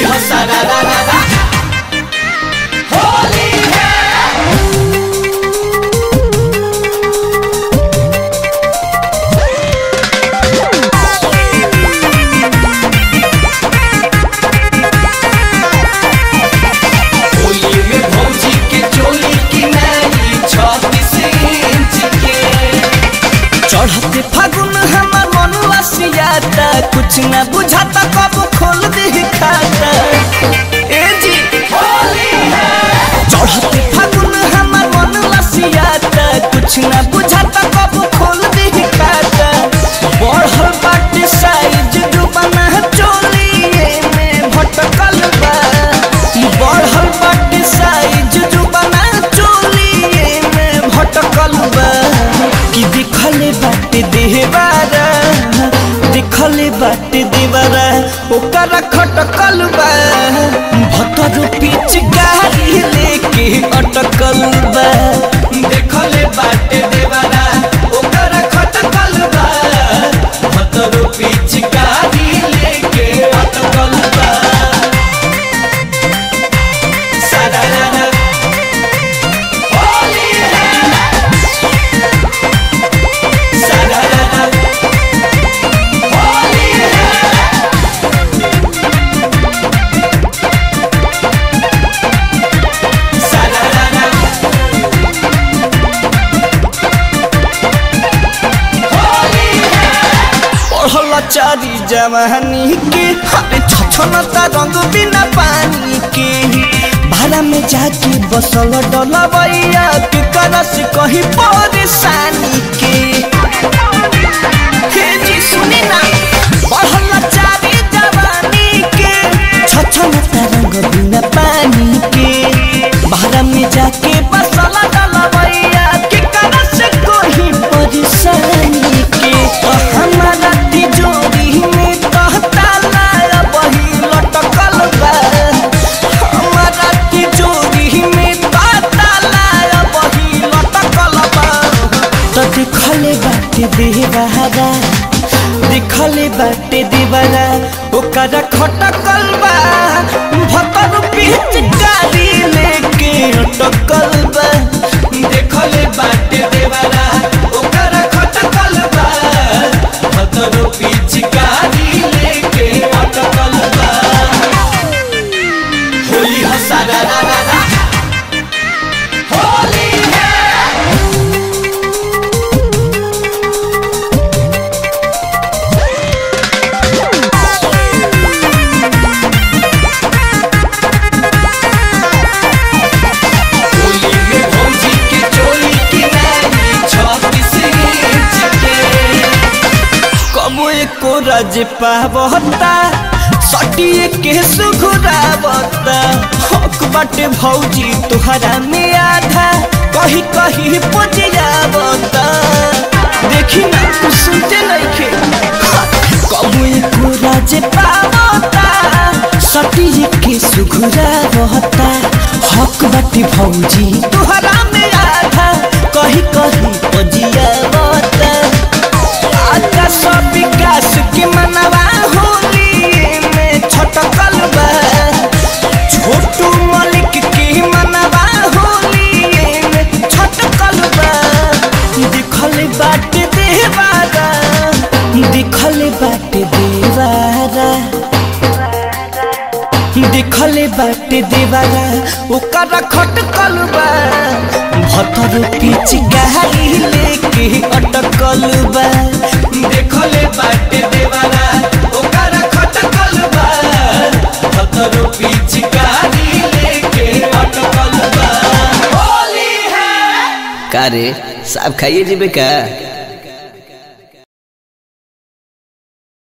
होली हो सारा रा रा रा होली है होली में भौजी के चोली की नई छत्तीस इंच के चढ़ते फागुन हमर मन लसियाता कुछ न बुझाता कब खोल दे खाता ए जी होली है चढ़ते फागुन हमर मन लसियाता कुछ न बुझाता कब खोल दे खाता बढ़ल बाटे साइज जुबाना चोलिए में भटकल बा बढ़ल बाटे साइज जुबाना चोलिए में भटकल बा कि दिखले बाटे देहबारा दिखले बाटे देवरा ओकरा खटकल बा भतर पीछ गाड़ी लेके अटकल बा देखले बाटे देवरा ओकर खटकल बा भतरो पिचकारी लेके अटकल बा सारा रा रा होली है सारा रा रा होली है सारा रा रा होली है पढ़ल चारी जवानी के हरे छछनता रंग बिना पानी के भाड़ा में जाके बसल डलबैया के करस कहीं परेशानी के हे जी सुनी ना पढ़ल चारी जवानी के छछनता रंग बिना पानी के भाड़ा में जाके बसल डलबैया के करस कहीं परेशानी के हमारा तिजोरी में कहता लाया बही लटकल बा हमारा तिजोरी में कहता लाया बही लटकल बा तो दिखले बाटे देवारा दिखले बाटे देवारा ओकरा खटकल बा भतर पीछ गाड़ी लेके अटकल बा देखले बाटे देवरा ओकर खटकल बा भतरो पिचकारी लेके अटकल बा होली हो सारा रा रा रा होली है होली में भौजी के चोली की नई छत्तीस इंच के कबो एको राज पावता सटिए के सुघुरावता हक बाटे भौजी तुहरा में आधा कही कही पुजियावता देखी ना तू सुनते नइखे कबो एको राज पावता सटिए के सुघुरावता हक बाटे भौजी तुहरा में आधा कही कही पुजियावता आका सब विकास के मनवा होली में छटकल बा छोटू मलिक के मनवा होली में छटकल बा दिखल बाटे देवारा दिखल बाटे देवारा दिखले बाटे देवारा ओकरा खटकल बा भतर पीछ गाड़ी लेके अटकल बा देखले बाटे देवरा ओकर खटकल बा भतरो पिचकारी लेके अटकल बा होली है का रे साहब खाइए जीबे का